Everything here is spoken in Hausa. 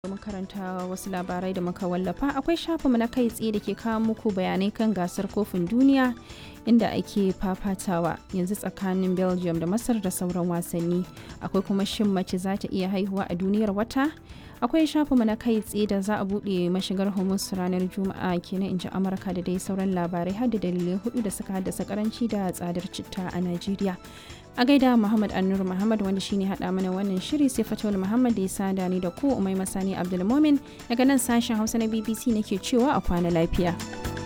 domin karanta wasu labarai da muka wallafa akwai shafinmu na kai tsaye da ke kawo muku bayanai kan gasar kofin duniya inda ake fafatawa yanzu tsakanin belgium da masar da sauran wasanni akwai kuma shin mace za ta iya haihuwa a duniyar wata akwai shafinmu na kai tsaye da za a buɗe mashigar hormuz ranar juma'a kenan in ji amurka da dai sauran labarai har da dalilai hudu da suka haddasa karanci da tsadar citta a najeriya a gaida muhammad annur muhammad wanda shine hada mana wannan shiri sai fatawul muhammad da ya sada ni da ku umai masani abdulmomin daga nan sashen hausa na bbc nake cewa a kwana lafiya